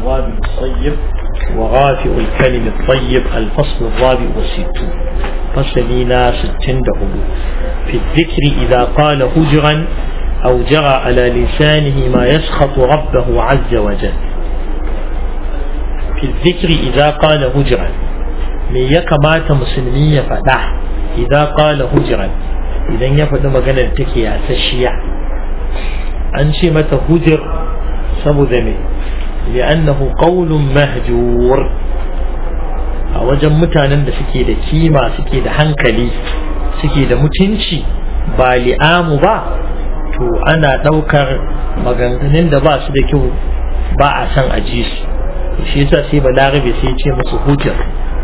الوابل الطيب وغافئ الكلم الطيب الفصل الرابع والستون فصلنا ستين دهولو في الذكر إذا قال هجرا أو جرى على لسانه ما يسخط ربه عز وجل في الذكر إذا قال هجرا me ya kamata musulmi ya faɗa idan qala hujran idan ya faɗi maganar take yasasshiya an ce mata hujr saboda me li'annahu qawlun mahjur a wajen mutanen da suke da kima suke da hankali suke da mutunci ba li'amu ba to ana ɗaukar maganganun da ba su da kyau ba a san a ji su shi yasa sai balarabe sai ce musu hujjar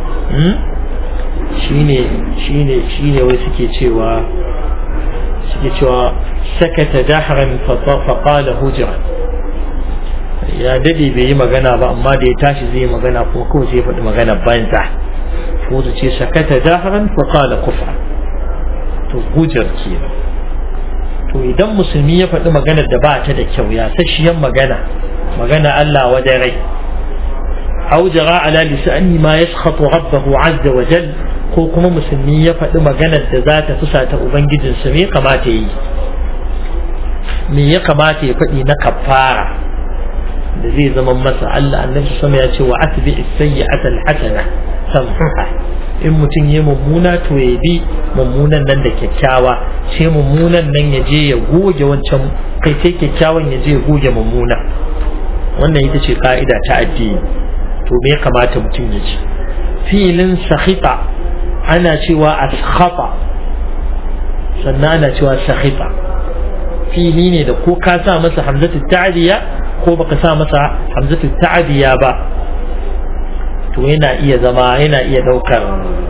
shine shine shine wai suke cewa suke cewa sakata dahran fa qala hujran ya dade bai yi magana ba amma da ya tashi zai yi magana kuma kawai sai ya faɗi magana banza ko su ce sakata dahran fa qala kufra to hujjar kenan to idan musulmi ya faɗi maganar da ba ta da kyau ya sashiyan magana magana Allah wajen rai أو جرى على لسانه ما يسخط ربه عز وجل ko kuma musulmi ya faɗi maganar da za ta fusata ubangijinsa me kamata yi me ya kamata ya faɗi na kafara da zai zama masa Allah annabi sama ya ce wa atbi as-sayyi'ata al-hasana tamhuha in mutum ya mummuna to ya bi mummunan nan da kyakkyawa sai mummunan nan ya je ya goge wancan kai sai kyakkyawan ya je ya goge mummuna wannan ita ce ka'ida ta addini to me ya kamata mutum ya ce filin sakhita ana cewa askhata sannan ana cewa sakhita fili ne da ko ka sa masa hamzatu ta'diya ko baka sa masa hamzatu ta'diya ba to yana iya zama yana iya daukar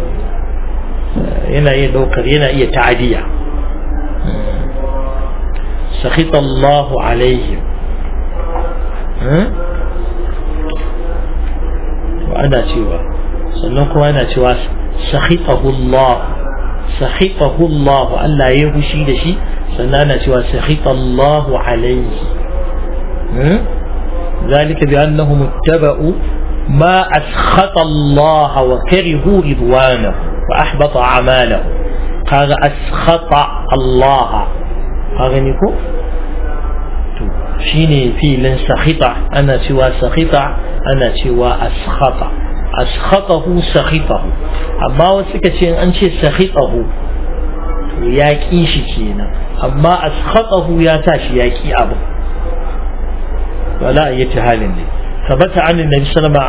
yana iya daukar yana iya ta'diya sakhita Allahu alaihim ana cewa sannan kuma ana cewa sakhitahu Allah sakhitahu Allah Allah ya hushi da shi sannan ana cewa sakhita Allah alayhi ذلك بأنهم اتبعوا ما أسخط الله وكرهوا رضوانه وأحبط أعماله قال أسخط الله هذا نكو shine filin sakhita ana cewa sakhita ana cewa askhata askhatahu sakhitahu amma wasu suka ce an ce sakhitahu to ya ki shi kenan amma askhatahu ya sa shi ya ki abu wala ayyati halin ne tabbata an annabi sallama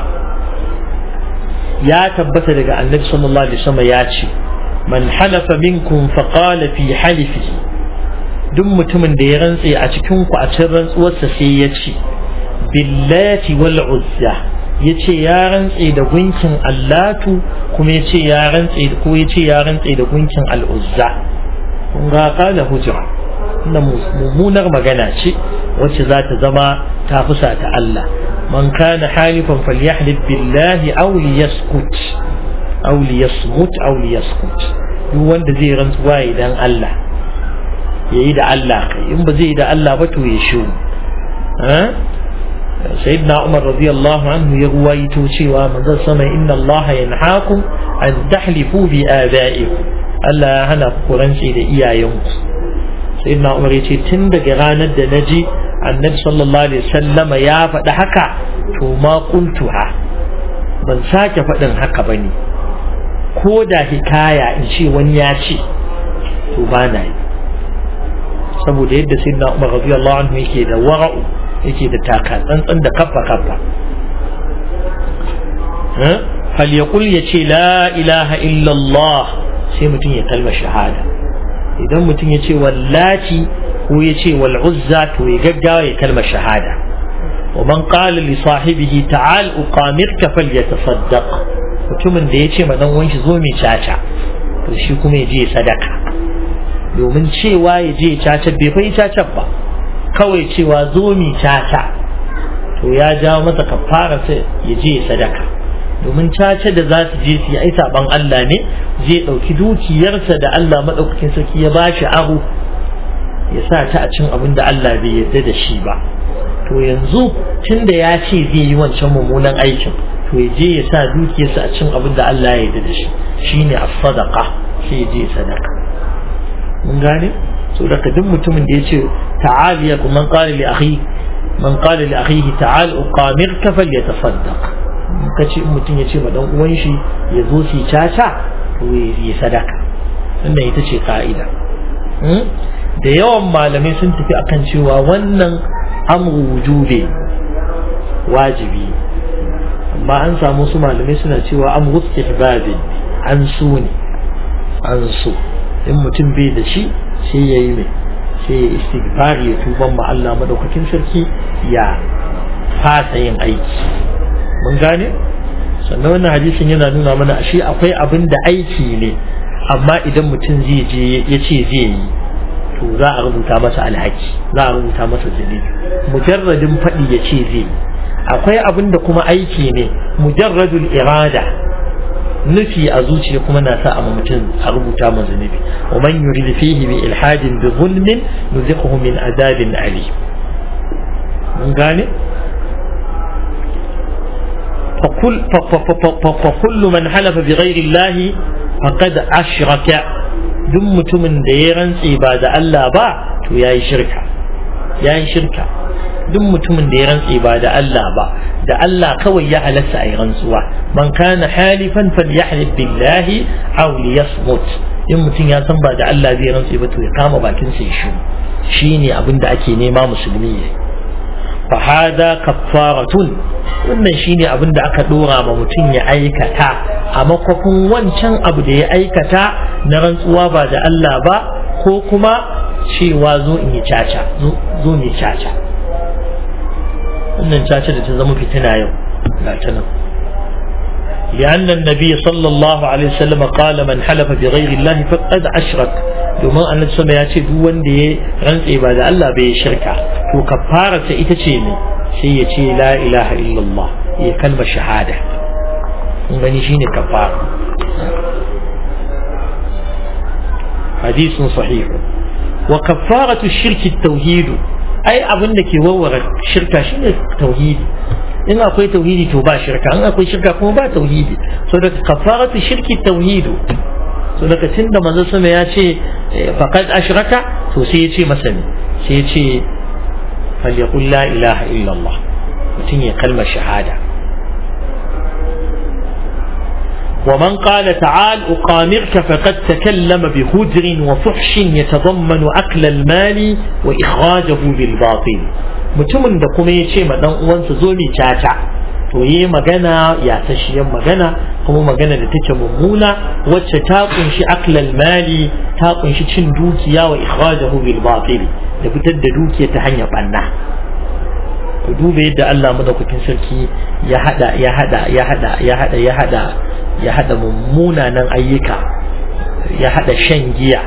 ya tabbata daga annabi sallallahu alaihi wasallam ya ce man halafa minkum faqala fi halifihi duk mutumin da ya rantse a cikin ku a cikin rantsuwarsa sai ya ce billati wal uzza ya ce ya rantse da gunkin allatu kuma ya ce ya rantse ko ya ce ya rantse da gunkin al'uzza kun ga kala hujra wannan mummunar magana ce wacce za ta zama ta fusa ta Allah man kana halifan falyahlib billahi aw liyaskut aw liyasmut aw liyaskut duk wanda zai rantsuwa idan Allah ya yi da Allah kai in ba zai yi da Allah ba to ya shiru sayyidina Umar radiyallahu anhu ya ruwaito cewa manzon sama inna Allah yanhaakum an tahlifu bi abaikum Allah ya hana ku rantsi da iyayenku sayyidina Umar ya ce tun daga ranar da naji annabi sallallahu alaihi wasallama ya faɗi haka to ma qultuha ban sake faɗin haka bane ko da hikaya in ce wani ya ce to ba na yi saboda yadda sayyidina Umar radiyallahu anhu yake da wara'u yake da taka tsantsan da kaffa kaffa fal yaqul yace la ilaha illa Allah sai mutum ya kalma shahada idan mutum ya ce wallaci ko ya ce wal uzza to ya gaggawa ya kalma shahada wa man qala li sahibihi ta'al uqamirka falyatasaddaq mutumin da ya ce ma dan wanshi zo mai caca to shi kuma ya je sadaka domin cewa ya je caca bai fa caca ba kawai cewa zo mi caca to ya jawo masa kafara sai ya je sadaka domin caca da za su je su yi ai saban Allah ne zai ɗauki dukiyarsa da Allah maɗaukakin sarki ya bashi aro ya sa ta a cin abin da Allah bai yarda da shi ba to yanzu tun da ya ce zai yi wancan mummunan aikin to ya je ya sa dukiyarsa a cin abin da Allah ya yarda da shi shine as-sadaqa sai ya je sadaka mun gane so daga duk mutumin da ya ce ta'al ya man qala li akhi man qala li akhihi ta'al uqamir ka falyatasaddaq kace mutum ya ce ma dan uwan shi ya zo su caca to ya sadaka wannan ita ce ka'ida da yawan malamai sun tafi akan cewa wannan amru wujube wajibi amma an samu su malamai suna cewa amru istihbabi an so ne an so in mutum bai da shi sai ya yi mai sai ya istighfari ya tuban ma Allah madaukakin sarki ya fasa yin aiki mun gane sannan wannan hadisin yana nuna mana ashe akwai abin da aiki ne amma idan mutum zai je ya ce zai yi to za a rubuta masa alhaki za a rubuta masa zunubi mujarradin faɗi ya ce zai yi akwai abin da kuma aiki ne mujarradul irada nufi a zuciya kuma na sa amma mutum a rubuta ma zunubi wa man yurid fihi bi ilhadin bi zulmin nuziquhu min azabin ali mun gane فكل فكل من حلف بغير الله فقد أشرك دم متمن ديران عبادة الله با تو ياي شركة ياي شركة دم متمن ديران عبادة الله با da Allah kawai ya halatta a yi rantsuwa man kana halifan falyahlif billahi aw liyasmut in mutum ya san ba da Allah zai rantsu ba to ya kama bakin sa ya shiru shine abin da ake nema musulmi ya fa hada kaffaratun wannan shine abin da aka dora ma mutum ya aikata a makofin wancan abu da ya aikata na rantsuwa ba da Allah ba ko kuma cewa zo in yi caca zo ne caca wannan caca da ta zama fitina yau ga ta nan لأن النبي صلى الله عليه وسلم قال من حلف بغير الله فقد أشرك domin annabi sama ya ce duk wanda ya rantse ba da Allah bai shirka to kafara ta ita ce ne sai ya ce la ilaha illallah ya kalma shahada kun gani shine kafara hadisun sahihu wa kafaratu shirki tauhidu ai abin da ke warware shirka shine tauhidi in akwai tauhidi to ba shirka in akwai shirka kuma ba tauhidi so da kafaratu shirki tauhidu so daga tunda manzo sama ya ce faqad ashraka to sai ya ce masa ne sai ya ce falyaqul la ilaha illa Allah mutum ya kalmar shahada ومن قال تعال أقامرك فقد تكلم بهجر وفحش يتضمن أكل المال وإخراجه بالباطل mutumin da kuma ya ce ma dan uwansa zo mi caca to yi magana ya tashiyar magana kuma magana da take mummuna wacce ta kunshi aklal mali ta kunshi cin dukiya wa ikhrajahu bil batil da fitar da dukiya ta hanyar banna ku duba yadda Allah madaukakin sarki ya hada ya hada ya hada ya hada ya hada ya hada mummunanan ayyuka ya hada shan giya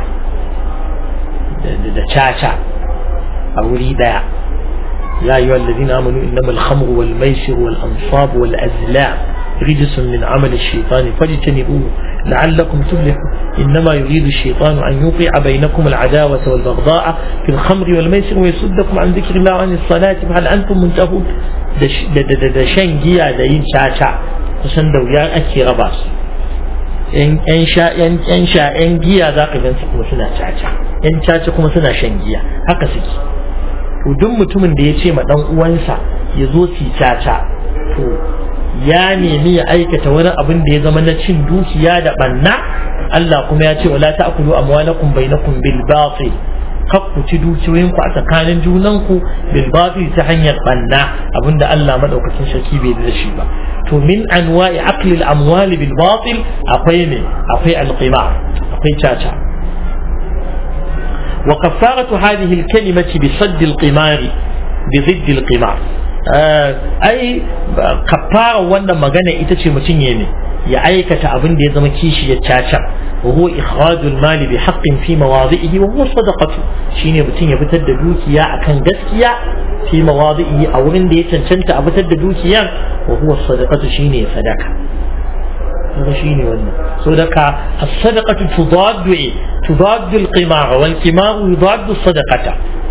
da caca a wuri daya يا أيها الذين آمنوا إنما الخمر والميسر والأنصاب والأزلام رجس من عمل الشيطان فاجتنبوه لعلكم تفلحون إنما يريد الشيطان أن يوقع بينكم العداوة والبغضاء في الخمر والميسر ويصدكم عن ذكر الله وعن الصلاة فهل أنتم منتهون da shan giya da yin caca kusan da wuya ake raba su yan sha yan sha yan giya za ka gansu kuma suna caca yan caca kuma suna shan giya haka suke to duk mutumin da ya ce ma dan uwansa ya zo su caca to ya nemi ya aikata wani abin da ya zama na cin dukiya da banna Allah kuma ya ce wala ta'kulu amwalakum bainakum bil batil kar ku ci dukiyoyinku a tsakanin junanku bil batil ta hanyar banna abinda Allah madaukakin sarki bai da shi ba to min anwa'i aqli al amwali bil batil akwai ne akwai al qimar akwai caca وكفارة هذه الكلمة بصد القمار بضد القمار أي كفارة وانا مغانا إتشي متنيني يا أيكة أبن دي زما كيشي يتشاشا وهو إخراج المال بحق في مواضعه وهو الصدقة شيني بتين يبتد دوكيا أكن جسكيا في مواضعه أو إن دي تنشنت أبتد دوكيا وهو الصدقة شيني صدقة هذا شيني وانا صدقة الصدقة تضاد إيه؟ تضاد القمار والقمار يضاد الصدقة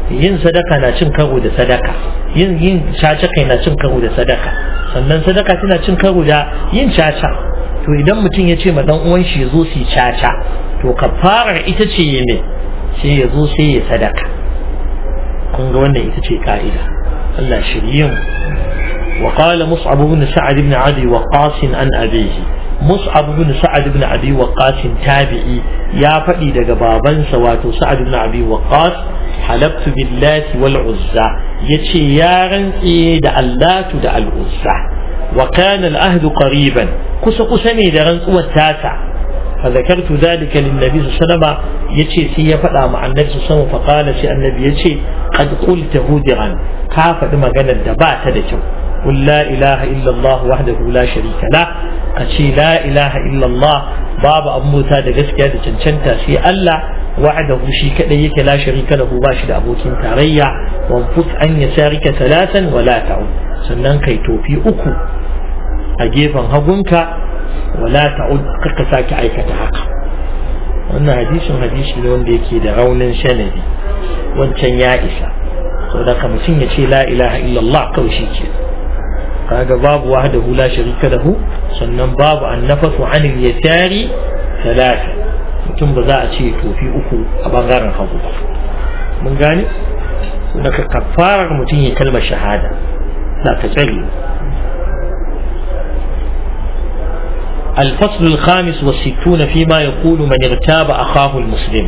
yin sadaka na cin karo da sadaka yin yin caca kai na cin karo da sadaka sannan sadaka tana cin karo da yin caca to idan mutum ya ce ma dan uwan shi ya zo su caca to kafarar ita ce ya me sai ya zo sai ya sadaka kun ga wannan ita ce ka'ida Allah shirye mu وقال مصعب بن سعد بن عدي وقاص عن أبيه مصعب بن سعد بن أبي وقاص تابعي يا فدي دغ بابن سواتو سعد بن أبي وقاص حلبت بالله والعزى يتي يا رنسي دا اللات دا العزى وكان العهد قريبا كس كسني دا رنسوة تاسع فذكرت ذلك للنبي صلى الله عليه وسلم يتي سي فدا مع النبي صلى الله عليه وسلم فقال سي النبي يتي قد قلت هدرا كافة مغنى الدبات دا قل لا إله إلا الله وحده لا شريك له أشي لا إله إلا الله باب أبو تا da gaskiya da cancanta sai Allah wa'adahu shi kadai yake la sharika lahu ba shi da abokin tarayya wa fus an yasarika salatan wa la ta'ud sannan kai tofi uku a gefen hagunka wa la ta'ud kaka sake aikata haka wannan hadisin hadisi ne wanda yake da raunin sanadi wancan ya isa saboda ka mutum ya ce la ilaha illallah kawai shi ke kaga babu wahdahu la sharika lahu sannan babu annafasu anil yasari talata mutum ba za a ce tofi uku a bangaren hagu ba mun gane daga kafarar mutum ya kalmar shahada za ta tsare الفصل الخامس والستون فيما يقول من اغتاب أخاه المسلم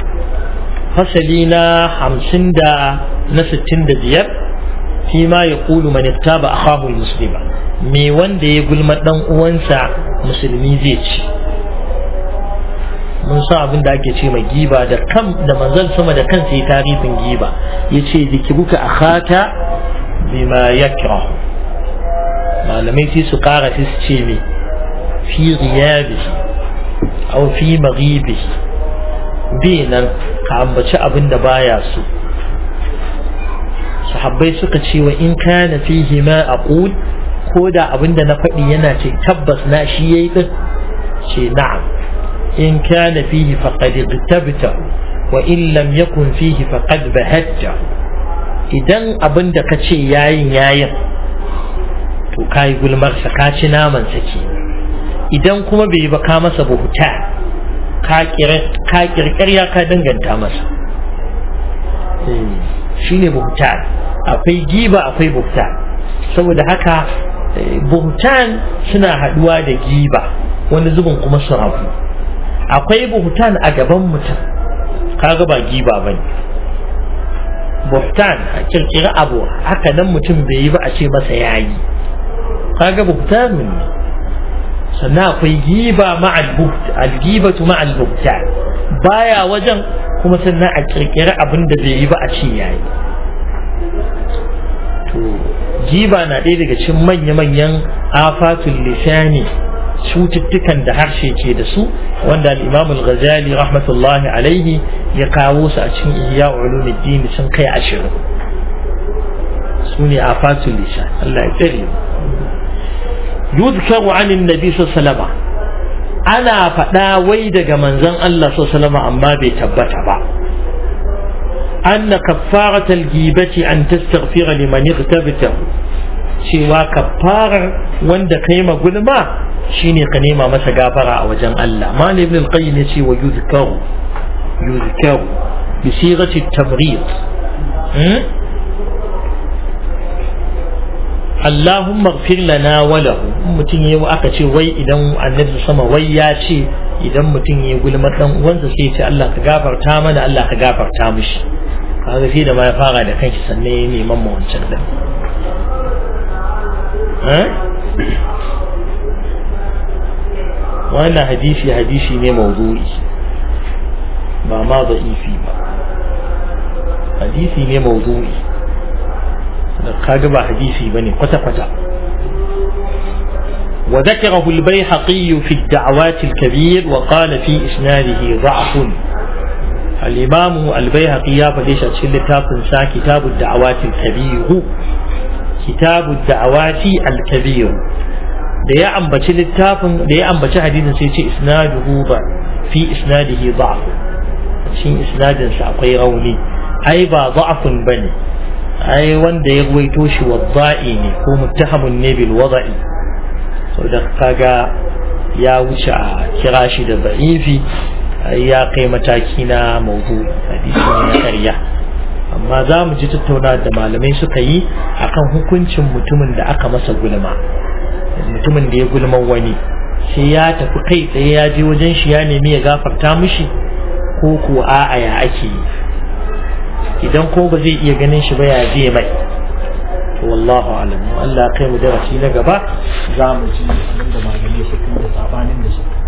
فصلنا حمسين دا نستين دا بيار فيما يقول من اغتاب أخاه المسلم مي وان دا يقول مدن uwansa musulmi zai ci mun san abin da ake ce mai giba da kan da manzon sama da kansa ya tarifin giba yace zikiruka akhaka bima yakra malamai sai su kara sai su ce me fi ghiyabihi aw fi maghibihi bi nan ka ambaci abin da baya so sahabbai suka ce wa in kana fihi ma aqul ko da abin da na faɗi yana ce tabbas na shi yayi din ce na'am in kana fihi faqad igtabta wa in lam yakun fihi faqad bahatta idan abin da ka ce yayin yayin to kai gulmar sa ka ci naman sa ke idan kuma bai ba ka masa buhuta ka kirkirya ka danganta masa shi ne buhutan akwai giba akwai buhutan saboda haka buhutan suna haduwa da giba wani zubin kuma su rabu akwai buhutan a gaban mutum kaga ba giba ba ne buhutan a kirkira abu haka nan mutum bai yi ba a ce masa yayi kaga buhutan ne sannan akwai giba ma'al buht al-gibatu ma'al buhtan baya wajen kuma sannan a kirkiri abin da bai yi ba a ce yayi to giba na ɗaya daga cikin manya-manyan afatul lisani cututtukan da harshe ke da su wanda al-imam al-ghazali rahmatullahi alaihi ya kawo su a cikin ihya ulumuddin sun kai ashirin su ne afatul lisan Allah ya tsare mu yuzkaru anin nabi sallallahu ana faɗa wai daga manzon Allah sallallahu amma bai tabbata ba anna kaffaratal gibati an tastaghfira liman ightabtahu cewa kaffarar wanda kai ma gulma shine ka nema masa gafara a wajen Allah mal ibn al-qayyim yace wa yuzkaru yuzkaru bi sighati at-tamrid Allahumma gfir lana walahu mutum ya aka ce wai idan annabi sama wai ya ce idan mutum ya gulma dan uwansa sai ce Allah ka gafarta mana Allah ka gafarta mishi kaga sai da ma ya fara da kanshi sannan ya neman mu wancan din wannan hadisi hadisi ne mawdu'i ba ma da'ifi ba hadisi ne mawdu'i kaga ba hadisi bane kwata kwata وذكره البيحقي في الدعوات الكبير وقال في إسناده ضعف الإمام البيهقي فليش أتشل سا كتاب الدعوات الكبير كتاب الدعوات الكبير da ya ambaci littafin da ya ambaci hadisin sai ce isnaduhu ba fi isnadihi da'f cikin isnadin sa akwai rauni ai ba da'afun bane ai wanda ya ruwaito shi wadda'i ne ko muttahamun ne bil wada'i saboda kaga ya wuce a kira shi da da'ifi ya kai mataki na maudu hadisi ne na ƙarya amma za mu ji tattauna da malamai suka yi akan hukuncin mutumin da aka masa gulma mutumin da ya gulman wani sai ya tafi kai tsaye ya je wajen shi ya nemi ya gafarta mishi ko ko a'a ya ake yi idan ko ba zai iya ganin shi ba ya je mai to wallahu alam Allah kai mu darasi na gaba za mu ji abin da malamai suka yi da sabanin da suka